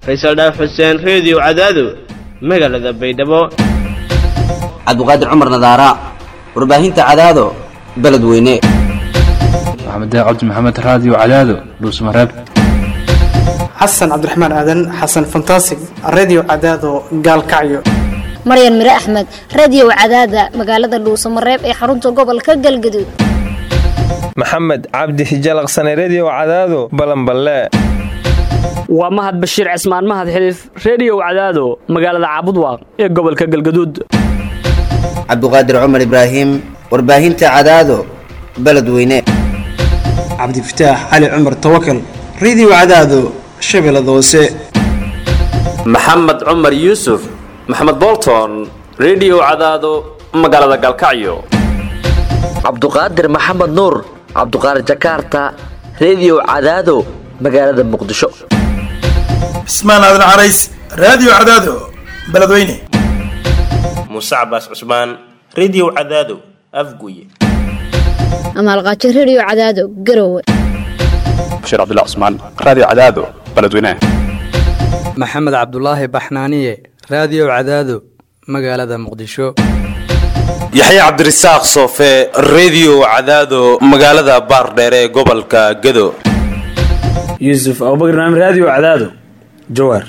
faysal dhaaf xuseen reediyo cadaado magaalada baydhabo cabdiqaadir cumar nadaara warbaahinta cadaado beledweyne maxamed cabdi maxamed raadiyo cadaado dhuusmareeb xasan cabdiraxmaan aadan xasan fantasig redio cadaado gaalkacyo maryan mire axmed radio cadaada magaalada dhuusamareeb ee xarunta gobolka galgaduud maxamed cabdi hijalaqsane redio cadaado balanballe waa mahad bashiir cismaan mahad xiliif reediyow cadaado magaalada caabudwaaq ee gobolka galgaduud cabdiqaadir cumar ibraahim warbaahinta cadaado beledweyne cabdifataax cali cumar tawakal redio cadaado shabeellada hoose maxamed cumar yuusuf maxamed bolton redio cadaado magaalada galkacyo cabduqaadir maxamed nuur cabduqaadir jakarta redio cadaado magaalada muqdisho cismaan aadan carays raadiyo cadaado beledweyne muuse cabaas cusmaan redio cadaado afguye amaalqaajo redio cadaado garowe bashiir cabdilla cusmaan raadiyo cadaado beledweyne maxamed cabdulaahi baxnaaniye raadiyo cadaado magaalada muqdisho yaxya cabdirasaaq soofe redio cadaado magaalada baardheere ee gobolka gado yuusuf abubakar naam raadiyo cadaado jawaar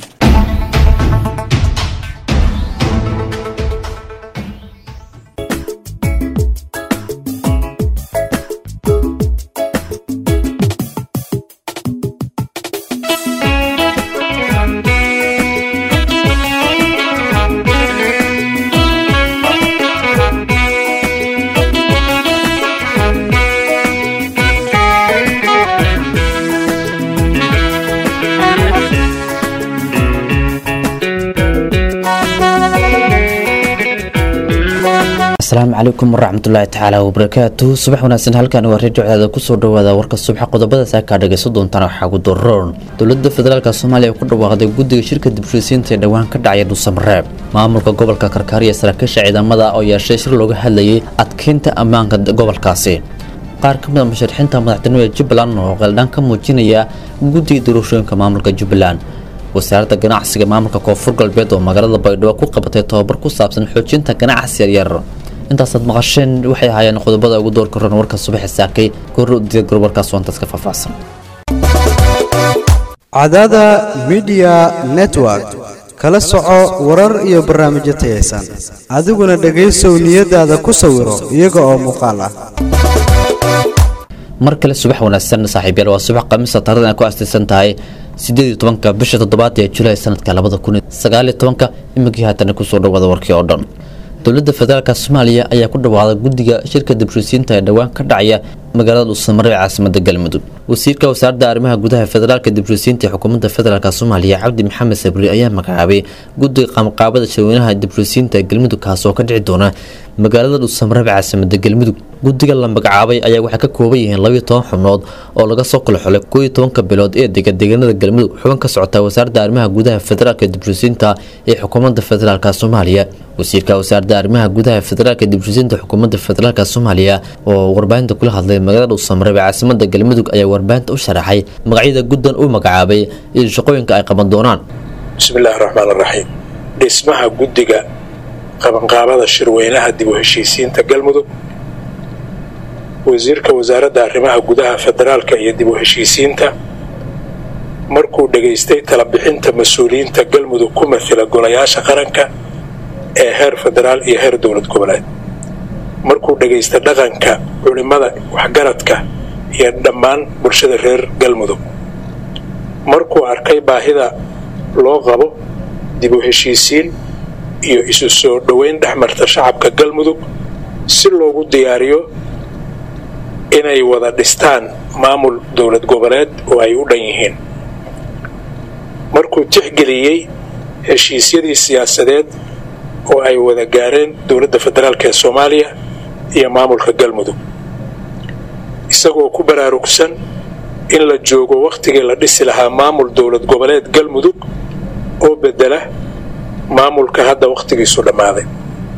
asalaamu calaykum waraxmatullaahi tacaala wabarakaatu subax wanaagsan halkan waa redio cadaada kusoo dhawaada warka subaxa qodobada saakaa dhagayso doontaan waxaa ugu daroon dowlada federaalk soomaaliya ku dhawaaqday guddiga shirka dibshisiinta ee dhowaan ka dhacaya dhuusamareeb maamulka gobolka karkaariya saraakiisha ciidamada oo yeeshay shir looga hadlayay adkeynta ammaanka gobolkaasi qaar ka mid a musharaxiinta madaxtinimada jubbaland oo qeeldhaan ka muujinaya guddiga doorashooyinka maamulka jubbaland wasaaradda ganacsiga maamulka koonfur galbeed oo magaalada baydhabo ku qabatay tobabar ku saabsan xoojinta ganacsi yaryar intaasaad maqasheen waxay ahaayeen qodobada ugu doorka ron warka subaxi saakay goorro diyagoor warkaas waantaas ka faahfaahsan cadaada midiya network kala soco warar iyo barnaamijyo tayaysan adiguna dhegaysow niyadaada ku sawiro iyaga oo muuqaal ah mar kale subax wanaagsan saaxiibyaal waa subax khamiisa taarikhdan ay ku aastaysan tahay sideed iyo tobanka bisha toddobaad ee julaay sanadka labada kun sagaal iyo tobanka imikii haatana kusoo dhawaada warkii oo dhan dowladda federaalk soomaaliya ayaa ku dhawaaqday guddiga shirka dibshisiinta ee dhowaan ka dhacaya magaalada dhuusamareeb ee caasimada galmudug wasiirka wasaaradda arrimaha gudaha federaalka dibshisiinta ee xukuumadda federaalk soomaaliya cabdi maxamed sabri ayaa magacaabay guddiga qaamqaabada shirweynaha dibshisiinta ee galmudug kaas oo ka dhici doona magaalada dhuusamareeb ee caasimada galmudug guddiga la magacaabay ayaa waxay ka kooban yihiin labiyo toban xubnood oo laga soo kala xulay kooiyo tobanka bilood ee dega deegaanada galmudug xubin ka socota wasaaradda arrimaha gudaha federaalka dibshisiinta ee xukuumadda federaalk soomaaliya wasiirka wasaaradda arrimaha gudaha federaalka dibshisiinta xukuumadda federaalk soomaaliya oo warbaahinta kula hadlay magaalada dhuusamareeb ee caasimada galmudug ayaa warbaahinta u sharaxay magacyada guddan uu magacaabay iyo shaqooyinka ay qaban doonaan bismillaahi raxmaan raxiim dhismaha guddiga qabanqaabada shirweynaha dib u heshiisiinta galmudug wasiirka wasaaradda arrimaha gudaha federaalka iyo dib u heshiisiinta markuu dhegaystay talabixinta mas-uuliyiinta galmudug ku matila golayaasha qaranka ee heer federaal iyo heer dowlad goboleed markuu dhagaystay dhaqanka culimmada waxgaradka iyo dhammaan bulshada reer galmudug markuu arkay baahida loo qabo dib u heshiisiin iyo isu soo dhoweyn dhex marta shacabka galmudug si loogu diyaariyo inay wada dhistaan maamul dowlad goboleed oo ay u dhan yihiin markuu tixgeliyey heshiisyadii siyaasadeed oo ay wada gaareen dowladda federaalk ee soomaaliya iyo maamulka galmudug isagoo ku baraarugsan in la joogo wakhtigii la dhisi lahaa maamul dowlad goboleed galmudug oo bedela maamulka hadda wakhtigiisu dhammaaday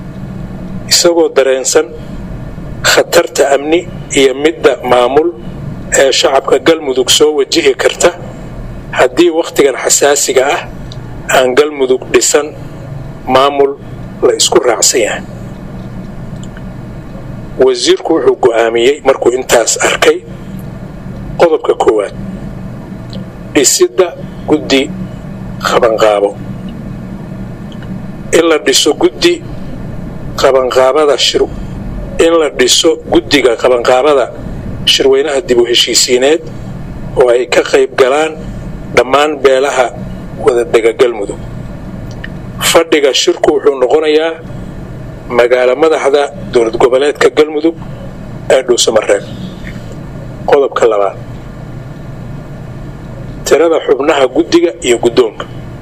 isagoo dareensan khatarta amni iyo midda maamul ee shacabka galmudug soo wajihi karta haddii wakhtigan xasaasiga ah aan galmudug dhisan maamul la isku raacsan yahay wasiirku wuxuu go'aamiyey markuu intaas arkay qodobka koowaad dhisidda guddi qabanqaabo in la dhiso guddi qabanqaabada shir in la dhiso guddiga qabanqaabada shirweynaha dib u heshiisiineed oo ay ka qayb galaan dhammaan beelaha wadadega galmudug fadhiga shirku wuxuu noqonayaa magaalo madaxda dowlad goboleedka galmudug ee dhuusamareeb qodobka labaad tirada xubnaha guddiga iyo guddoonka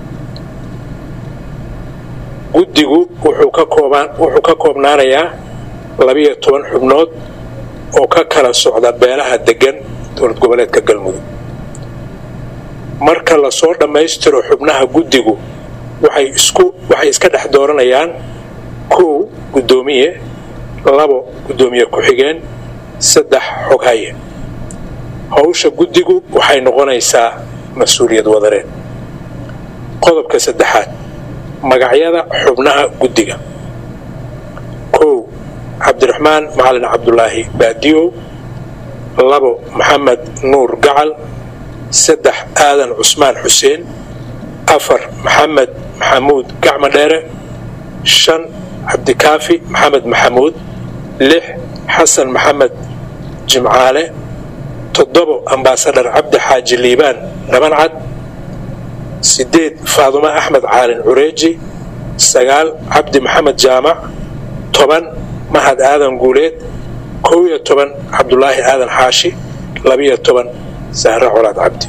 guddigu wuxuu ka koobaan wuxuu ka koobnaanayaa labiyo toban xubnood oo ka kala socda beelaha deggan dowlad goboleedka galmudug marka lasoo dhammaystiro xubnaha guddigu waxay isku waxay iska dhex dooranayaan kow guddoomiye labo guddoomiye ku-xigeen saddex xoghaye howsha guddigu waxay noqonaysaa mas-uuliyad wadareed qodobka saddexaad magacyada xubnaha guddiga kow cabdiraxmaan macalin cabdulaahi baadiyow labo maxamed nuur gacal saddex aadan cusmaan xuseen afar maxamed maxamuud gacmo dheere shan cabdikaafi maxamed maxamuud lix xasan maxamed jimcaale toddobo ambaasadhar cabdi xaaji liibaan dhabancad sideed faadumo axmed caalin cureeji sagaal cabdi maxamed jaamac toban mahad aadan guuleed kow iyo toban cabdulaahi aadan xaashi labiyo toban sahre colaad cabdi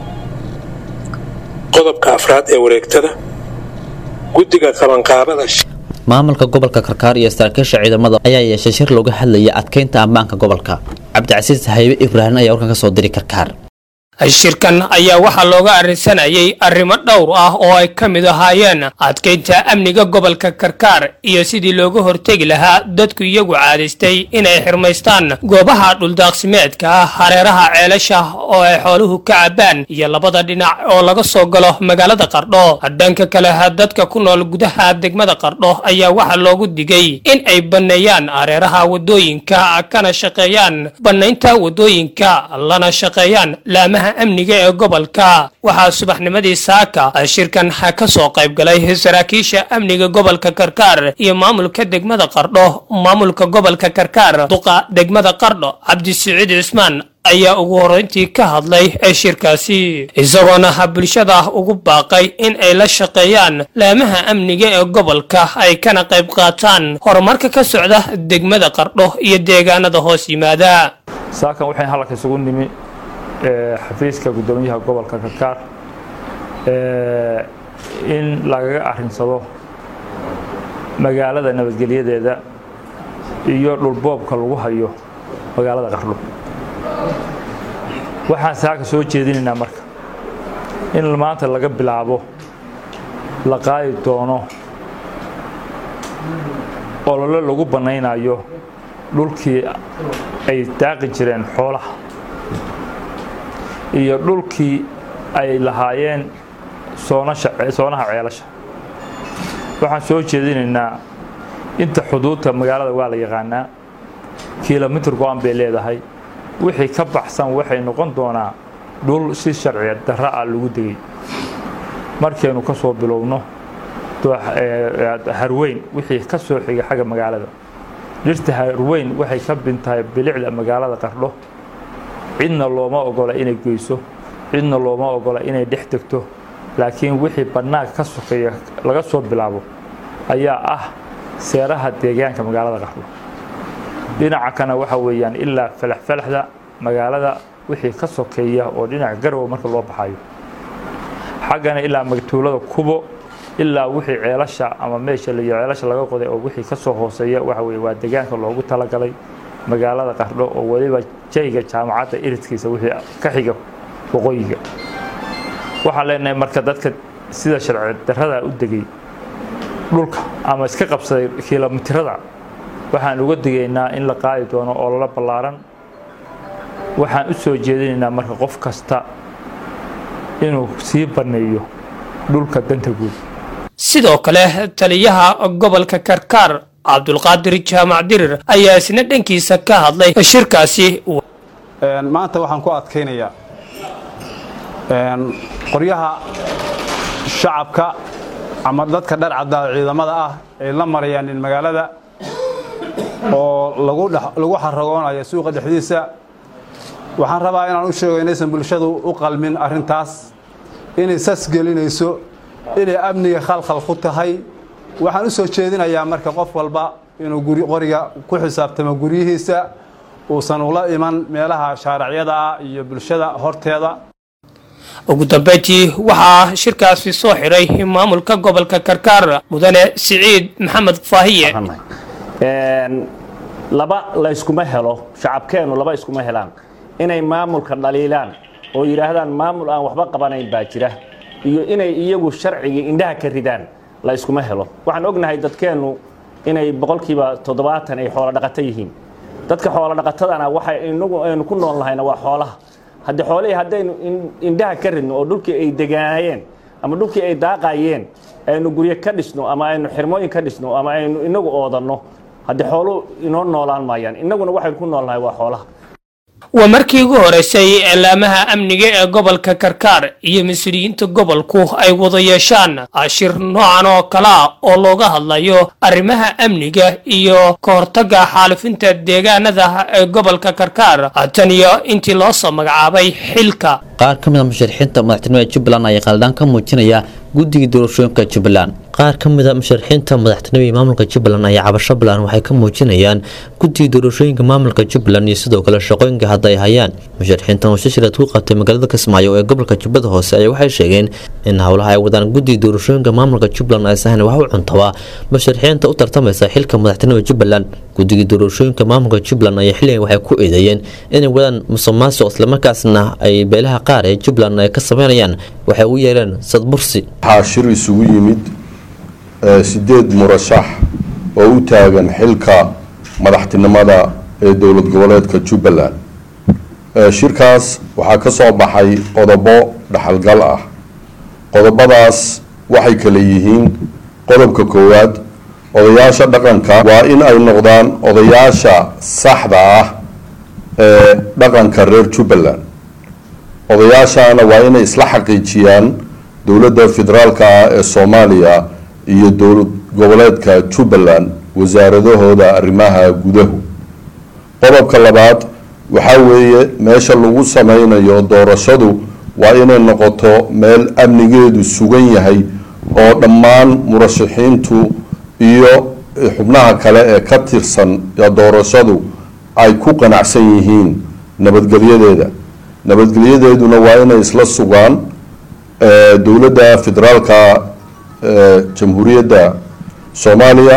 qodobka afraad ee wareegtada guddiga qabanqaabada maamulka gobolka karkaar iyo saraakiisha ciidamada ayaa yeeshay shir looga hadlaya adkeynta ammaanka gobolka cabdicasiis haybe ibraahim ayaa warkan ka soo diray karkaar shirkan ayaa waxaa looga arrinsanayay arrimo dhowr ah oo ay ka mid ahaayeen adkeynta amniga gobolka karkaar iyo sidii looga hortegi lahaa dadku iyagu caadaystay inay xirmaystaan goobaha dhuldaaqsimeedka ah hareeraha ceelasha oo ay xooluhu ka cabbaan iyo labada dhinac oo laga soo galo magaalada qardho dhanka kale dadka ku nool gudaha degmada qardho ayaa waxaa loogu digay in ay banneeyaan hareeraha wadooyinka kana shaqeeyaan bannaynta wadooyinka lana shaqeeyaan laamaha amniga ee gobolka waxaa subaxnimadii saaka shirkan ka soo qayb galay saraakiisha amniga gobolka karkaar iyo maamulka degmada qardho maamulka gobolka karkaar duqa degmada qardho cabdisiciid cismaan ayaa ugu horreyntii ka hadlay ee shirkaasi isagoona bulshada ugu baaqay in ay la shaqeeyaan laamaha amniga ee gobolka ay kana qayb qaataan horumarka ka socda degmada qardho iyo deegaanada hoos yimaada saakan waxay halka isugu nimi xafiiska guddoomiyaha gobolka karkaar in lagaga arrinsado magaalada nabadgelyadeeda iyo dhulboobka lagu hayo magaalada qardho waxaan saaka soo jeedinaynaa marka in maanta laga bilaabo la qaadi doono olole lagu bannaynayo dhulkii ay daaqi jireen xoolaha iyo dhulkii ay lahaayeen soonaha ceelasha waxaan soo jeedinaynaa inta xuduudta magaalada waa la yaqaanaa kilomitr go-an bay leedahay wixii ka baxsan waxay noqon doonaa dhul si sharci darra ah lagu degay markaynu ka soo bilowno harweyn wixii ka soo xiga xagga magaalada dhirta harweyn waxay ka bintahay bilicda magaalada qardho cidna looma ogola inay geyso cidna looma ogola inay dhex degto laakiin wixii bannaanka ka sokeeya laga soo bilaabo ayaa ah seeraha deegaanka magaalada qardho dhinaca kana waxa weeyaan ilaa falaxfalaxda magaalada wixii ka sokeeya oo dhinaca garowa marka loo baxayo xaggana ilaa magtuulada kubo ilaa wixii ceelasha ama meesha la ceelasha laga qoday oo wixii ka soo hooseeya waxa weye waa deegaanka loogu talagalay magaalada qardho oo weliba jayga jaamacadda iridkiisa wixii ka xiga waqooyiga waxaan leenahay marka dadka sida sharci darrada u degay dhulka ama iska qabsaday kilomitirada waxaan uga digaynaa in la qaadi doono oo lala ballaaran waxaan u soo jeedinaynaa marka qof kasta inuu sii banneeyo dhulka danta guud sidoo kale taliyaha gobolka karkaar cabdulqaadir jaamac dirir ayaa isna dhankiisa ka hadlay shirkaasi maanta waxaan ku adkaynayaa qoryaha shacabka ama dadka dhar caddaa ciidamada ah ay la marayaan magaalada oo lagu xaragoonayo suuqa dhexdiisa waxaan rabaa inaan u sheego inaysan bulshadu u qalmin arrintaas inay sas gelinayso inay amniga khalkhal ku tahay waxaan u soo jeedinayaa marka qof walba inuu qoriga ku xisaabtamo guryihiisa uusan ula iman meelaha shaaracyada ah iyo bulshada horteeda ugu dambeyntii waxaa shirkaasi soo xidhay maamulka gobolka karkaar mudane siciid maxamed faahiye laba layskuma helo shacabkeennu laba iskuma helaan inay maamulka dhaliilaan oo yidhaahdaan maamul aan waxba qabanayn baa jira iyo inay iyagu sharcigii indhaha ka ridaan la iskuma helo waxaan ognahay dadkeennu inay boqolkiiba toddobaatan ay xoolo dhaqato yihiin dadka xoolo dhaqatadana waxa inagu aynu ku nool nahayna waa xoolaha haddii xoolihii haddaynu indhaha ka ridno oo dhulkii ay degaanayeen ama dhulkii ay daaqayeen aynu guryo ka dhisno ama aynu xirmooyin ka dhisno ama aynu inagu oodanno haddii xooluhu inoo noolaan maayaan innaguna waxaynu ku noolnahay waa xoolaha waa markii ugu horeysay eelaamaha amniga ee gobolka karkaar iyo mas-uuliyiinta gobolku ay wada yeeshaan ashir noocan oo kale ah oo looga hadlayo arrimaha amniga iyo ka hortagga xaalifinta deegaanada ee gobolka karkaar tan iyo intii loo soo magacaabay xilka qaar ka mid a musharaxiinta madaxtinimada jubbaland ayaa qaldaan ka muujinaya guddiga doorashooyinka jubbaland qaar ka mid a musharaxiinta madaxtinimada maamulka jubbaland ayaa cabasho balan waxay ka muujinayaan guddiga doorashooyinka maamulka jubbaland iyo sidoo kale shaqooyinka hadda ay hayaan musharaxiintan oo shashiraad ku qabtay magaalada kismaayo ee gobolka jubbada hoose ayaa waxay sheegeen in howlaha ay wadaan guddiga doorashooyinka maamulka jubbaland aysahan wax u cuntabaa musharaxiinta u tartamaysa xilka madaxtinimada jubbaland guddiga doorashooyinka maamulka jubbaland ayaa xilligan waxay ku eedeeyeen inay wadaan musuqmaasuq islamarkaasna ay beelaha qaar ee jubbaland ay ka sameynayaan waxay u yeeleen sadbursi waxaa shir isugu yimid sideed murashax oo u taagan xilka madaxtinimada ee dowlad goboleedka jubbaland shirkaas waxaa ka soo baxay qodobo dhaxalgal ah qodobadaas waxay kale yihiin qodobka koowaad odayaasha dhaqanka waa in ay noqdaan odayaasha saxda ah ee dhaqanka reer jubbaland odayaashana waa inay isla xaqiijiyaan dowladda federaalka ah ee soomaaliya iyo dowlad goboleedka jubbaland wasaaradahooda arrimaha gudahu qodobka labaad waxaa weeye meesha lagu sameynayo doorashadu waa inay noqoto meel amnigeedu sugan yahay oo dhammaan murashaxiintu iyo xubnaha kale ee ka tirsan doorashadu ay ku qanacsan yihiin nabadgelyadeeda nabadgelyadeeduna waa inay isla sugaan dowladda federaalka jamhuuriyadda soomaaliya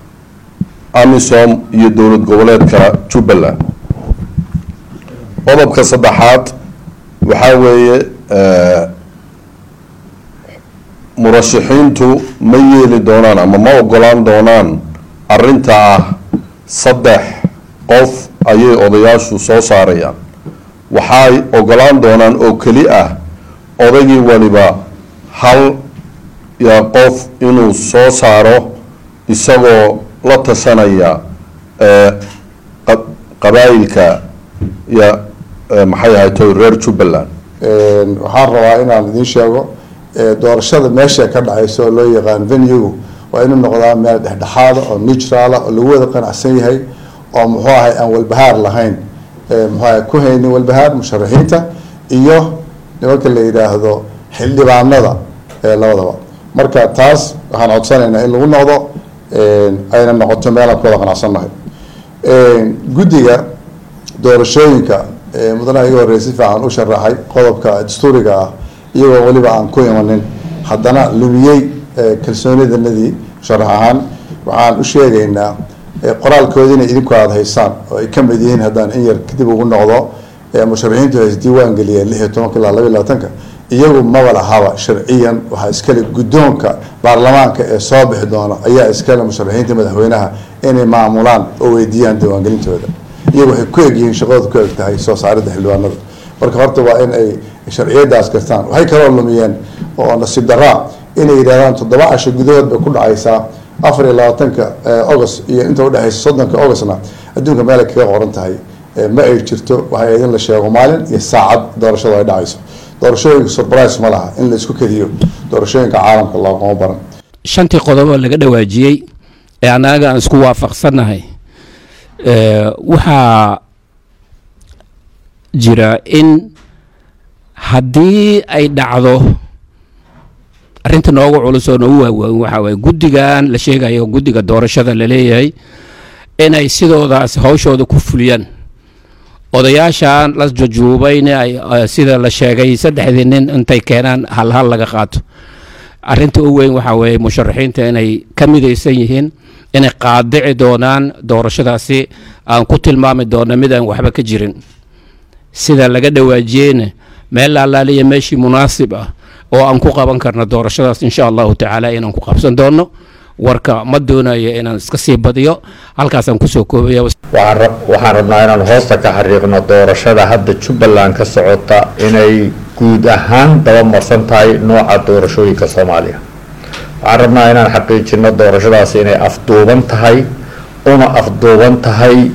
amisom iyo dowlad goboleedka jubbaland qodobka saddexaad waxaa weeye murashaxiintu ma yeeli doonaan ama ma ogolaan doonaan arinta ah saddex qof ayay odayaashu soo saarayaan waxay ogolaan doonaan oo keli ah odaygii waliba hal ya qof inuu soo saaro isagoo la tashanaya qabaayilka ya maxay ahayto reer jubbaland waxaan rabaa inaan idiin sheego doorashada meesha ka dhacaysa oo loo yaqaan venugu waa inuu noqdaa meel dhexdhexaada oo neutrala oo lagu wada qanacsan yahay oo muxuu ahay aan walbahaar lahayn muxuu ahay ku haynin walbahaar musharaxiinta iyo nimanka la yidhaahdo xildhibaanada labadaba marka taas waxaan codsanaynaa in lagu noqdo ayna noqoto meelaan ku wada qanacsannahay guddiga doorashooyinka mudana iga horreya si fiican u sharaxay qodobka dastuuriga ah iyagoo weliba aan ku imanin haddana lumiyey kalsoonidanadii sharax ahaan waxaan u sheegaynaa qoraalkoodina idinku aada haysaan oo ay ka mid yihiin haddaan in yar kadib ugu noqdo musharaxiintu hays diiwaan geliyeen lix iyo tobanka ilaa laba iyo labaatanka iyagu maba lahaba sharciyan waxaa iskale guddoonka baarlamaanka ee soo bixi doona ayaa iskale musharaxiinta madaxweynaha inay maamulaan oo weydiiyaan diiwaangelintooda iyagu waxay ku egyihiin shaqadooda ku eg tahay soo saaridda xildhibaanada marka horta waa in ay sharciyadaas gartaan waxay kaloo lumiyeen oo nasiib daraa inay yidhahdaan toddoba casho gudahood bay ku dhacaysaa afar iyo labaatanka august iyo inta udhexaysa soddonka augustna adduunka meelay kaga qoran tahay ma ay jirto waxay idin la sheego maalin iyo saacad doorashadu ay dhacayso doorashooyinka surprise ma laha in la isku kediyo doorashooyinka caalamka loogama baran shantii qodob oo laga dhawaajiyey ee annaga aan isku waafaqsannahay waxaa jira in haddii ay dhacdo arrinta noogu culus oo noogu waaweyn waxaa waye guddigan la sheegayo guddiga doorashada la leeyahay inay sidoodaas hawshooda ku fuliyaan odayaashan la jujuubayna ay sida la sheegay saddexdii nin intay keenaan hal hal laga qaato arrinta u weyn waxaa weeye musharaxiinta inay ka midaysan yihiin inay qaadici doonaan doorashadaasi aan ku tilmaami doona mid aan waxba ka jirin sida laga dhawaajiyeyna meel laalaaliya meeshii munaasib ah oo aan ku qaban karno doorashadaas insha allahu tacaala inaan ku qabsan doono warka ma doonayo inaan iska sii badiyo halkaasaan kusoo koobaya waxaan rabnaa inaan hoosta ka xariiqno doorashada hadda jubbaland ka socota inay guud ahaan dabamarsan tahay nooca doorashooyinka soomaaliya waxaan rabnaa inaan xaqiijino doorashadaasi inay afduuban tahay una afduuban tahay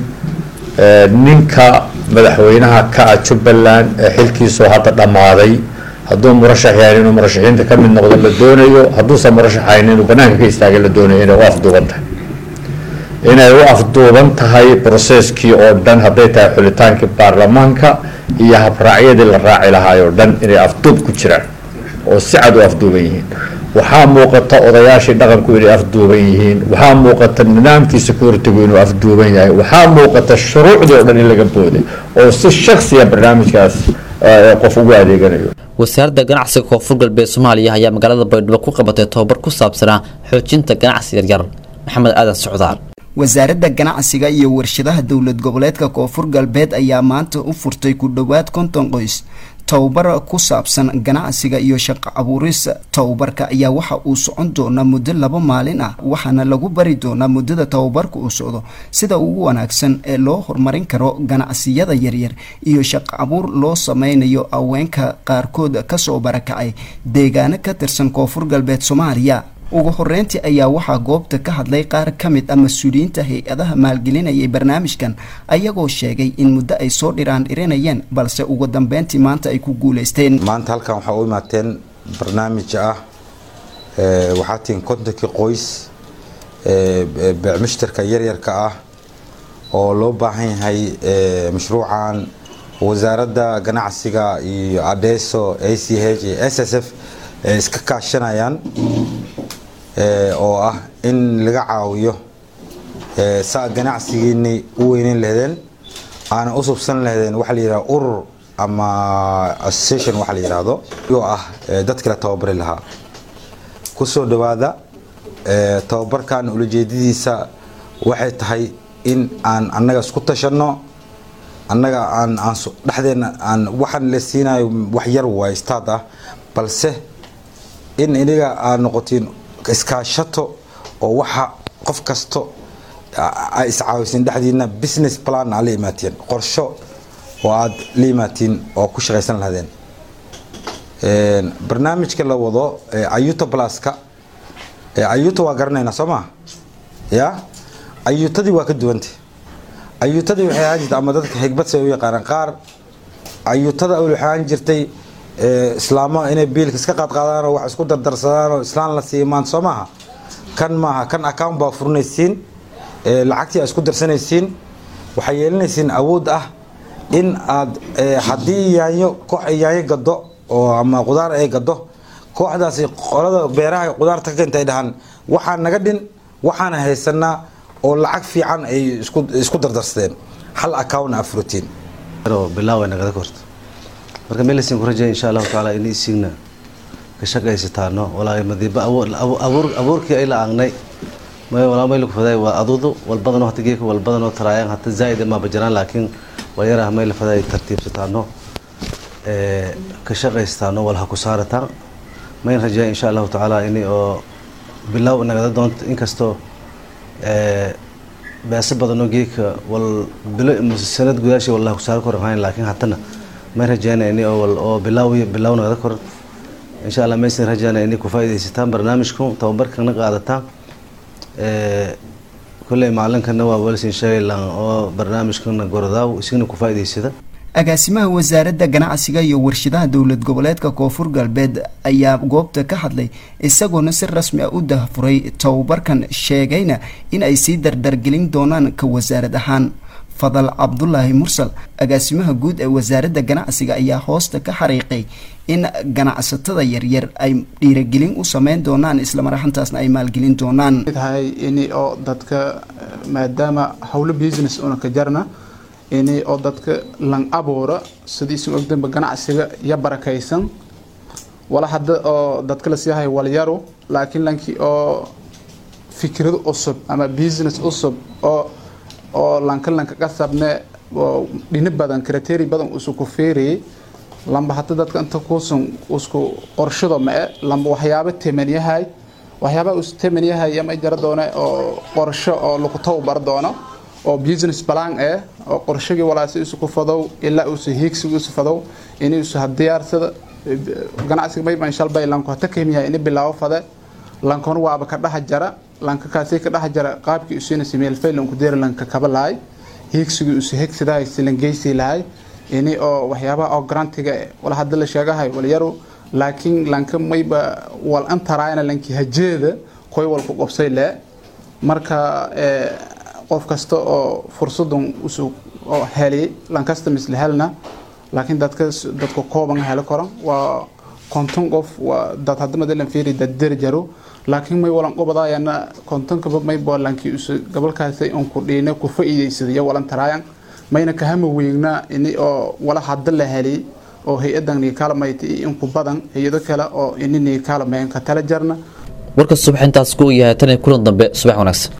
ninka madaxweynaha ka ah jubbaland ee xilkiisoo hadda dhammaaday hadduu murashax yahay inuu murashaxiinta ka mid noqdo la doonayo hadduusan murashaxayn inuu banaanka ka istaaga la doonayo inay u afduuban tahay inay u afduuban tahay broseskii oo dhan hadday tahay xulitaankii baarlamaanka iyo habraacyadii la raaci lahaay oo dhan inay afduub ku jiraan oo si cad u afduuban yihiin waxaa muuqata odayaashii dhaqanku inay afduuban yihiin waxaa muuqata nidaamkii securitigu inuu afduuban yahay waxaa muuqata shuruucdii oo dhan in laga booday oo si shaksiya barnaamijkaas qof ugu adeeganayo wasaaradda ganacsiga koonfur galbeed soomaaliya ayaa magaalada baydhabo ku qabatay tobabar ku saabsanaa xoojinta ganacsi yaryar maxamed aadan socdaal wasaaradda ganacsiga iyo warshadaha dowlad goboleedka koonfur galbeed ayaa maanta u furtay ku dhowaad konton qoys tababar ku saabsan ganacsiga iyo shaqo abuuris tababarka ayaa waxa uu socon doonaa muddo laba maalin ah waxaana lagu bari doonaa muddada tababarka uu socdo sida ugu wanaagsan ee loo horumarin karo ganacsiyada yaryar iyo shaqo abuur loo sameynayo haweenka qaarkood kasoo barakacay deegaano ka tirsan koonfur galbeed soomaaliya ugu horeyntii ayaa waxaa goobta ka hadlay qaar ka mid ah mas-uuliyiinta hay-adaha maalgelinayay barnaamijkan ayagoo sheegay in muddo ay soo dhiraan dhirinayeen balse ugu dambeyntii maanta ay ku guuleysteen maanta halkan waxaa u imaateen barnaamij ah waxaa tihiin kontonkii qoys beecmushtarka yaryarka ah oo loo baahan yahay mashruucan wasaaradda ganacsiga iyo adeso a c h iyo s s f iska kaashanayaan oo ah in laga caawiyo saa ganacsigiinay u weyneyn lahdeen aana u subsan lahdeen waxaa la yidhahda urur ama association waxa la yidhaahdo oo ah dadka la tababari lahaa kusoo dhawaada tababarkan ulajeedadiisa waxay tahay in aan annaga isku tashanno annaga aan aan dhexdeena aan waxaan la siinayo wax yar waay staad ah balse in iniga aad noqotiin iskaashato oo waxa qof kasto ay iscaawisin dhexdiina business plan aa la imaatiin qorsho oo aad la imaatiin oo ku shaqaysan lahdeen barnaamijka la wado ayuta pluska ayuta waa garanaynaa soo maa ya ayutadii waa ka duwanta ayutadii waxay ahaan jirtay ama dadka xigbad say u yaqaanaan qaar ayutada awel waxay ahaan jirtay islaamo inay biilka iska qaadqaadaan oo wax isku dardarsadaan oo islaan la siiyo maanta soo maaha kan maaha kan account baa furinaysiin lacagtii aad isku darsanaysiin waxay yeelanaysiin awood ah in aad haddii yaanyo koox ay yaanyo gado oo ama qudaar ay gado kooxdaasi qolada beeraha qudaarta ka keenta ay dhahaan waxaa naga dhin waxaana haysanaa oo lacag fiican ay isku dardarsadeen hal account aa furitiin bilaaw nagada korto marka meelasin ku rajaya insha allahu tacaala in isiigna ka shaqaysataano walaa madiiba abuur abuurkii ay la aangnay may walaa may lagu faday waa adudu walbadan hata geeka walbadan oo taraayaan hata zaa'id ma bajaraan laakiin waa yaraha may la faday tartiibsataano ka shaqaysataano wal ha ku saarataan mayn rajaya insha allahu tacaala ini oo bilaaw nagada doonto inkastoo beesa badanoo geeka wal bilo sanad gudaashii wallahi ku saari kor ahayn laakiin hatana may rajeyna ini oo wal oo bilaaw bilaaw nagada kor insha allah maysan rajaynaya inay ku faa'iidaysataan barnaamijku tababarkana qaadataan kolley macalinkana waa walsin sheegaylan oo barnaamijkana gorodaaw isigna ku faa'iidaysada agaasimaha wasaaradda ganacsiga iyo warshadaha dowlad goboleedka koonfur galbeed ayaa goobta ka hadlay isagoona si rasmi ah u dahafuray tababarkan sheegayna in ay sii dardargelin doonaan ka wasaarad ahaan fadal cabdulaahi mursal agaasimaha guud ee wasaaradda ganacsiga ayaa hoosta ka xariiqay in ganacsatada yaryar ay dhiiragelin u sameyn doonaan islamaraxantaasna ay maalgelin doonaan tahay ini oo dadka maadaama howlo business una ka jarna ini oo dadka lan abuura sidii isu ogdanba ganacsiga ya barakaysan wala hadda oo dadka la siiyahay walyaro laakiin lankii oo fikrado cusub ama business cusub oo oo lanka lanka qasabne oo dhino badan krateri badan usu ku feerayay lamba hadda dadka inta kuusan usku qorshado mae lamba waxyaabo teman yahay waxyaaba us teman yahay ama jara doona oo qorsho oo lagu tababar doono oo business plan eh oo qorshagii walaasi isu ku fadow ilaa uusa hiigsiga isu fadow inay isu hadiyaarsada ganacsiga mayban shalbay lanko hata kemiyahay ini bilaabo fade lankon waaba ka dhaha jara lanka kaasi ka dhaha jara qaabkii usina sameel faylan ku deer lanka kaba lahay hiigsiga isu hegsidahay silan geysi lahay ini oo waxyaabaha oo grantiga wala hadda la sheegahay walyaro laakiin lanka mayba wal antaraayna lanki hajeeda koy walku qobsay le marka qof kasta oo fursadan usu oo heli lankasta misle helna laakiin dadka dadka kooban heli karo waa konton qof waa dad hadda madalan fiiri dad derjaro laakiin may walan qobadaayana kontonkaba may boolankii usu gobolkaasi un ku dhiina ku faa'iidaysadayo walan taraayan mayna kahama weynaa ini oo wala hadda la heli oo hay-adan niikaalmayta iyo inku badan hay-ado kale oo ini niikaalmayn ka tala jarna warka subax intaas ku yahay tan kulan dambe subax wanaagsan